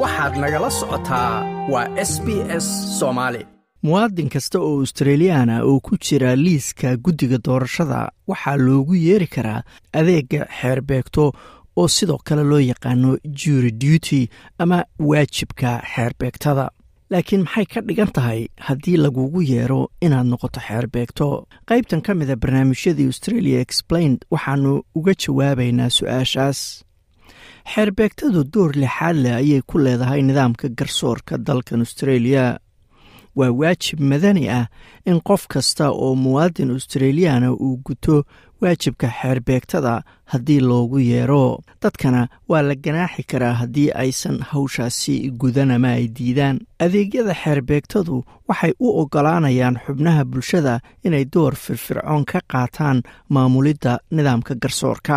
waxaad nagala socotaa waa s b s soomaali muwaadin kasta oo australiyaana oo ku jira liiska guddiga doorashada waxaa loogu yeeri karaa adeega xeerbeegto oo sidoo kale loo yaqaano jury duty ama waajibka xeerbeegtada laakiin maxay ka dhigan tahay haddii lagugu yeero inaad noqoto xeerbeegto qaybtan ka mida barnaamijyadii australia explained waxaanu uga jawaabaynaa su-aashaas xeerbeegtadu door lixaad leh ayay ku leedahay nidaamka garsoorka dalkan australia waa waajib madani ah in qof kasta oo muwaadin australiyaana uu guto waajibka xeerbeegtada haddii loogu yeero dadkana waa la ganaaxi karaa haddii aysan hawshaasi gudan ama ay diidaan adeegyada xeerbeegtadu waxay u oggolaanayaan xubnaha bulshada inay door firfircoon ka qaataan maamulidda nidaamka garsoorka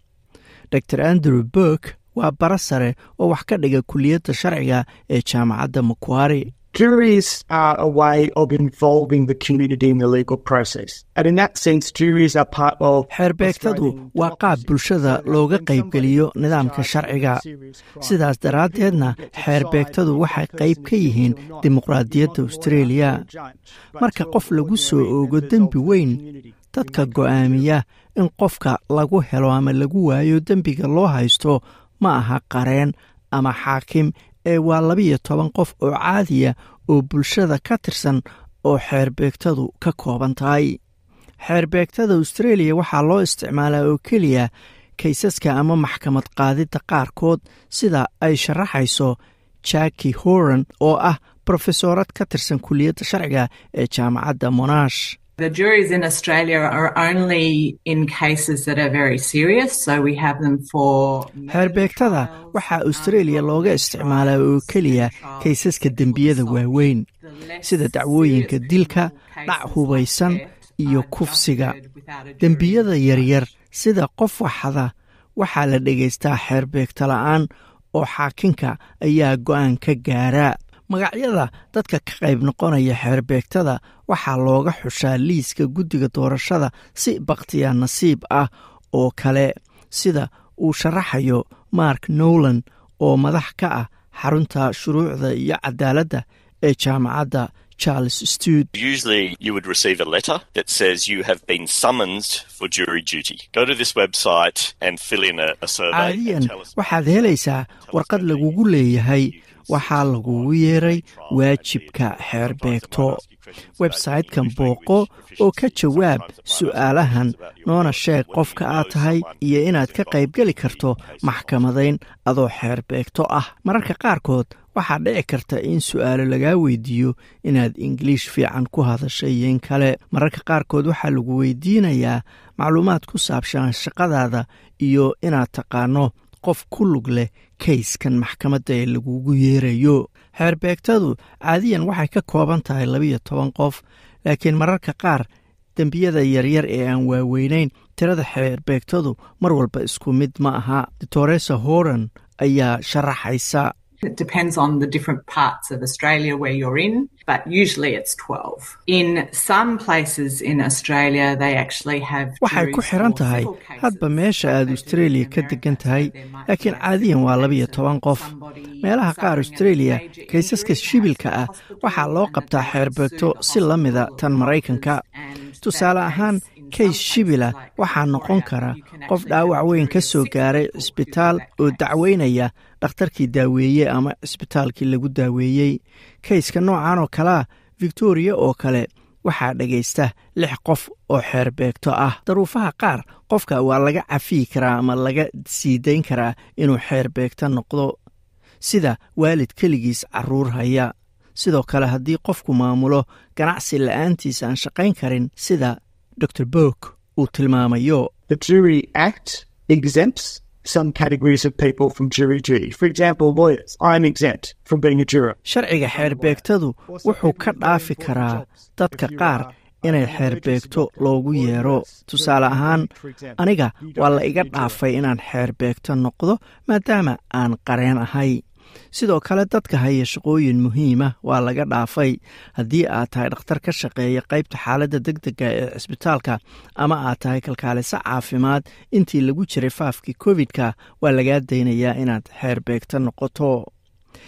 dor andrew burk waa bara sare oo wax ka dhiga kuliyadda sharciga ee jaamacadda makuari Juries are a way of involving the community in the legal process. And in that sense, juries are part of xeerbeegtadu waa qaab bulshada looga qaybgeliyo nidaamka sharciga sidaas daraaddeedna xeerbeegtadu waxay qayb ka yihiin dimuqraadiyadda australia marka qof lagu soo oogo dembi weyn dadka go'aamiya in qofka lagu helo ama lagu waayo dembiga loo haysto ma aha qareen ama xaakim ee waa labiyo toban qof oo caadiya oo bulshada ka tirsan oo xeerbeegtadu ka kooban tahay xeerbeegtada australia waxaa loo isticmaalaa oo keliya kaysaska ama maxkamad qaadidda qaarkood sida ay sharaxayso jaki horan oo ah brofesoorad ka tirsan kuliyadda sharciga ee jaamacadda monash The juries in Australia are only in cases that are very serious, so we have them for xeerbeegtada waxaa australia looga isticmaalaa oo keliya kaysaska dembiyada waaweyn sida dacwooyinka dilka dhac hubaysan iyo kufsiga dembiyada yaryar sida qof waxada waxaa la dhegaystaa xeerbeegta la'aan oo xaakinka ayaa go'aan ka gaara magacyada dadka ka qayb noqonaya xeerbeegtada waxaa looga xushaa liiska guddiga doorashada si bakhtiya nasiib ah oo kale sida uu sharaxayo mark nowland oo madax ka ah xarunta shuruucda iyo cadaaladda ee jaamacadda charles stud Usually, you would receive a letter that says you have been summoned for jury duty. Go to this website and fill in a, a survey. caadiyan and tell us waxaad helaysaa warqad lagugu leeyahay waxaa lagugu yeeray waajibka xeerbeegto websaytekan booqo oo ka jawaab su'aalahan noona sheeg qofka aad tahay iyo inaad ka qaybgeli karto maxkamadayn adoo xeerbeegto ah mararka qaarkood waxaa dhici karta in su'aalo lagaa weydiiyo inaad ingiliish fiican ku hadashay iyo in kale mararka qaarkood waxaa lagu weydiinayaa macluumaad ku saabsan shaqadaada iyo inaad taqaano qof ku lug leh kayskan maxkamadda ee lagugu yeerayo xeerbeegtadu caadiyan waxay ka kooban tahay labiyo toban qof laakiin mararka qaar dembiyada yaryar ee aan waaweynayn tirada xeerbeegtadu mar walba isku mid ma aha doctoresa horan ayaa sharaxaysa It depends on the different parts of Australia where you're in, but usually it's 12. In some places in Australia, they actually have. waxay ku juries xiran for tahay civil cases, hadba meesha like aad they do australia in ka America. degan tahay So there might laakiin be caadiyan waa a labiyo case toban of qof somebody meelaha qaar suffering a australia major kaysaska injury, shibilka has ah to the waxaa hospital loo and qabtaa that they xeerbeegto sue the si la mida hospital tan or maraykanka doctors, and tusaale that ahaan case, in some kays places shibila like waxaa noqon Victoria, kara you can qof actually have dhaawac a weyn jury ka of soo six gaaray people who do cisbitaal that oo case. dacweynaya dhakhtarkii daaweeye ama cisbitaalkii lagu daaweeyey kayska noocan oo kalea victoria oo kale waxaa dhegaysta lix qof oo xeerbeegto ah daruufaha qaar qofka waa laga cafiyi karaa ama laga sii dayn karaa inuu xeerbeegto noqdo sida waalid keligiis caruur haya sidoo kale haddii qofku maamulo ganacsi la'aantiisa aan shaqayn karin sida dor bok uu tilmaamayo The Jury Act exempts some categories of people from jury duty. For example, lawyers. I'm exempt from being a juror. sharciga xeerbeegtadu wuxuu ka dhaafi karaa dadka qaar inay xeerbeegto loogu yeero tusaale ahaan aniga waa la iga dhaafay inaan xeerbeegto noqdo maadaama aan qareen ahay sidoo kale dadka haya shaqooyin muhiima waa laga dhaafay haddii aad tahay dhakhtar ka shaqeeya qaybta xaaladda deg dega ee cisbitaalka ama aad tahay kalkaaliso caafimaad intii lagu jiray faafkii covid-ka waa lagaa daynayaa inaad xeerbeegto noqoto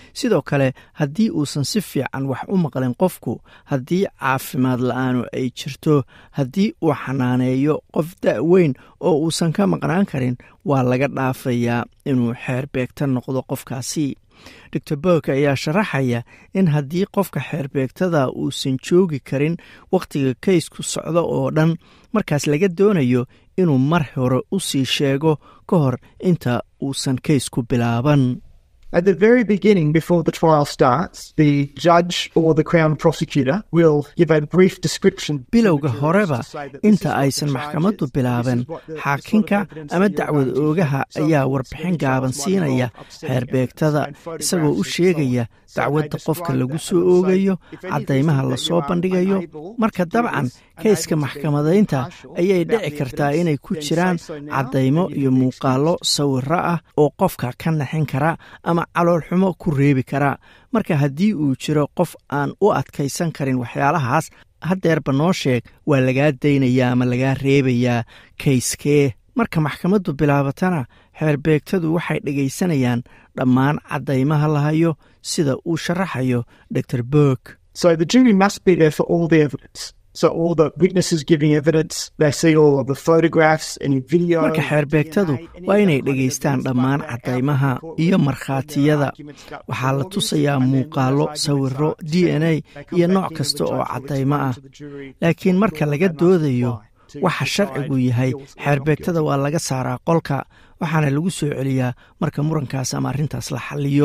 sidoo kale haddii uusan si fiican wax u maqlin qofku haddii caafimaad la-aanu ay jirto haddii uu xanaaneeyo qof da-weyn oo uusan ka maqnaan karin waa laga dhaafayaa inuu xeerbeegta noqdo qofkaasi doctor bork ayaa sharaxaya in haddii qofka xeerbeegtada uusan joogi karin wakhtiga kaysku socdo oo dhan markaas laga doonayo inuu mar hore u sii sheego ka hor inta uusan kaysku bilaaban At the very beginning, before the trial starts, the judge or the Crown prosecutor will give a brief description. bilowga horeba inta aysan maxkamaddu bilaaban xaakinka ama dacwad oogaha ayaa warbixin gaaban siinaya xeerbeegtada isagoo u sheegaya dacwadda qofka lagu soo oogayo caddaymaha lasoo bandhigayo marka dabcan kayska maxkamadaynta ayay dhici kartaa inay ku jiraan caddaymo iyo muuqaallo sawiro ah oo qofka ka naxin kara ama caloolxumo ku reebi kara marka haddii uu jiro qof aan u adkaysan karin waxyaalahaas haddeerba noo sheeg waa lagaa daynayaa ama lagaa reebayaa kayskee marka maxkamaddu bilaabatana xeerbeegtadu waxay dhegaysanayaan dhammaan caddaymaha la hayo sida uu sharaxayo dor bork So the jury must be there for all the evidence. So all the witnesses giving evidence, they see all of the photographs, any video. marka xeerbeegtadu waa inay dhegaystaan dhammaan caddaymaha iyo markhaatiyada waxaa la tusayaa muuqaallo sawiro d n a iyo nooc kasta oo caddaymo ah laakiin marka laga doodayo waxa sharcigu yahay xeerbeegtada waa laga saaraa qolka waxaana lagu soo celiyaa marka murankaas ama arrintaas la xalliyo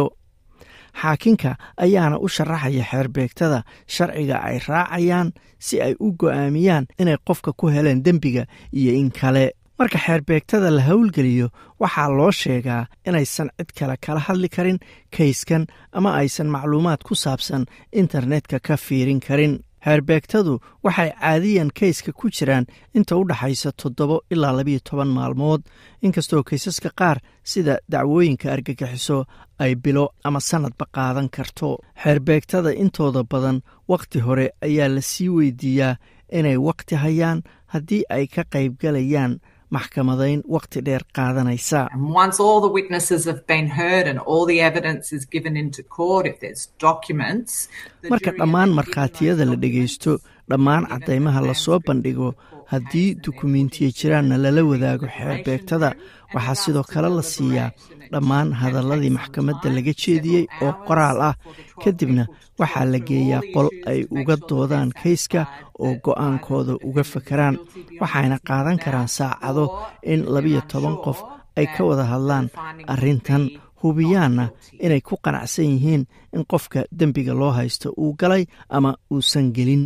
xaakinka ayaana u sharaxaya xeerbeegtada sharciga ay raacayaan si ay u go'aamiyaan inay qofka ku heleen dembiga iyo in kale marka xeerbeegtada la howlgeliyo waxaa loo sheegaa inaysan cid kale kala hadli karin kayskan ama aysan macluumaad ku saabsan internetka ka fiirin karin xeerbeegtadu waxay caadiyan kayska ku jiraan inta u dhaxaysa toddobo ilaa labiyo toban maalmood inkastoo kaysaska qaar sida dacwooyinka argagixiso ay bilo ama sannadba qaadan karto xeerbeegtada intooda badan wakhti hore ayaa la sii weydiiyaa inay wakhti hayaan haddii ay ka qaybgalayaan maxkamadayn wakhti dheer qaadanaysa And once all the witnesses have been heard and all the evidence is given into court, if there's documents, the marka jury dhammaan are given markhaatiyada those la dhegaysto documents. dhammaan caddaymaha lasoo bandhigo haddii dukumentiya jiraanna lala wadaago xeerbeegtada waxaa sidoo kale la siiyaa dhammaan hadalladii maxkamadda laga jeediyey oo qoraal ah kadibna waxaa la geeyaa qol ay uga doodaan kayska oo go'aankooda uga fakaraan waxayna qaadan karaan saacado in labiyo toban qof ay ka wada hadlaan arrintan hubiyaanna inay ku qanacsan yihiin in qofka dembiga loo haysto uu galay ama uusan gelin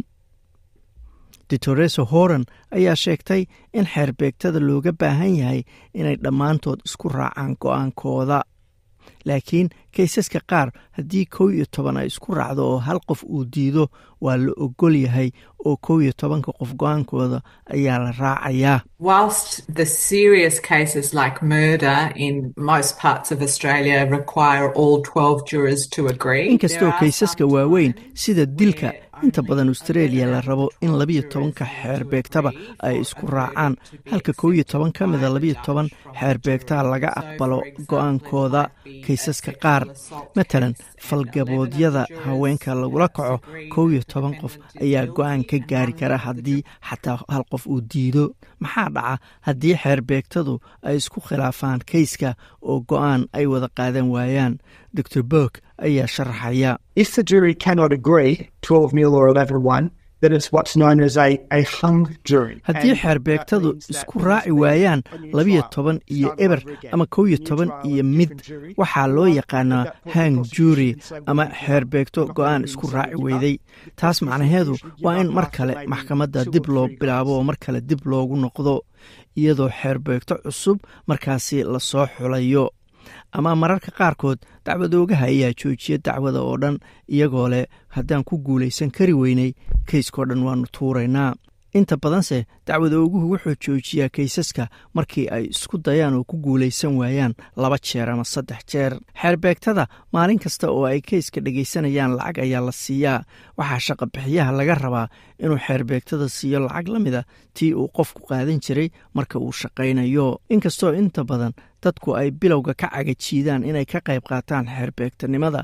ditoreso horan ayaa sheegtay in xeerbeegtada looga baahan yahay inay dhammaantood isku raacaan go'aankooda laakiin kaysaska qaar haddii kow iyo toban ay isku raacdo oo hal qof uu diido waa la ogol yahay oo kow iyo tobanka qof go'aankooda ayaa la raacayaa Whilst the serious cases like murder in most parts of Australia require all 12 jurors to agree, inkastoo kaysaska waaweyn sida dilka inta badan australia la rabo in labiyo tobanka xeerbeegtaba ay isku raacaan halka kow iyo toban ka mida labiyo toban xeerbeegtaa laga aqbalo go'aankooda kaysaska qaar matalan falgaboodyada haweenka lagula kaco kow iyo toban qof ayaa go'aan ka gaari kara haddii xataa hal qof uu diido maxaa dhaca haddii xeerbeegtadu ay isku khilaafaan kayska oo go'aan ay wada qaadan waayaan dor bork ayaa sharaxaya If the jury cannot agree, 12 mil or 11 1, then it's what's known as a, a hung jury. haddii And xeerbeegtadu that means that isku raaci waayaan on your labiyo trial, toban iyo start eber over again. ama kow iyo New toban trial, iyo a mid different jury. waxaa loo Or yaqaanaa that point hang the prosecution jury can say, well, ama you know, xeerbeegto we're not go'aan gonna isku give raaci you weyday up. taas The macnaheedu prosecution should waa give in up mar after kale maybe maxkamadda two dib or loo three bilaabo oo goes. mar kale dib loogu noqdo iyadoo xeerbeegto cusub markaasi lasoo xulayo ama mararka qaarkood dacwadoogaha ayaa joojiya dacwada oo dhan iyagoo leh haddaan ku guulaysan kari weynay kayskao dhan waannu tuuraynaa inta badanse dacwadooguhu wuxuu joojiyaa kaysaska markii ay isku dayaan oo ku guulaysan waayaan laba jeer ama saddex jeer xeerbeegtada maalin kasta oo ay kayska dhegaysanayaan lacag ayaa la siiyaa waxaa shaqabixiyaha laga rabaa inuu xeerbeegtada siiyo lacag la mida tii uu qofku qaadan jiray marka uu shaqaynayo inkastoo inta badan dadku ay bilowga ka cagajiidaan inay ka qayb qaataan xeerbeegtanimada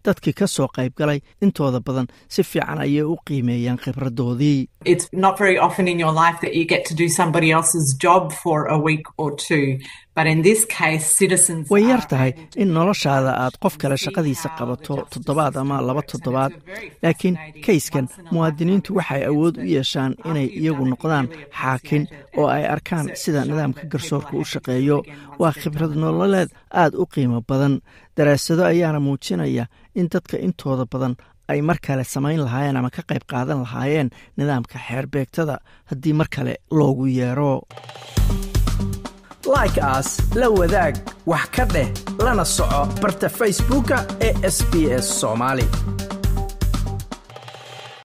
dadkii ka soo qayb galay intooda badan si fiican ayay u qiimeeyaan khibradoodii It's not very often in your life that you get to do somebody else's job for a week or two. But in this case, citizens way are yar tahay able to in noloshaada aad qof kale see shaqadiisa how qabato the justice toddobaad ama system laba works. And toddobaad it's a very laakiin fascinating kayskan once in a lifetime muwaadiniintu waxay awood u experience yeeshaan that inay after you've iyagu done it, you noqdaan really xaakin appreciate it. oo And ay arkaan research sida shown nidaamka that garsoorka people u are happy to do it shaqeeyo again once waa they've khibrad done it once. nololeed aad u qiimo badan daraasado ayaana muujinaya in dadka intooda badan ay mar kale samayn lahaayeen ama ka qayb qaadan lahaayeen nidaamka xeerbeegtada haddii mar kale loogu yeero like as la wadaag wax ka dheh lana soco barta facebooka ee sbs somali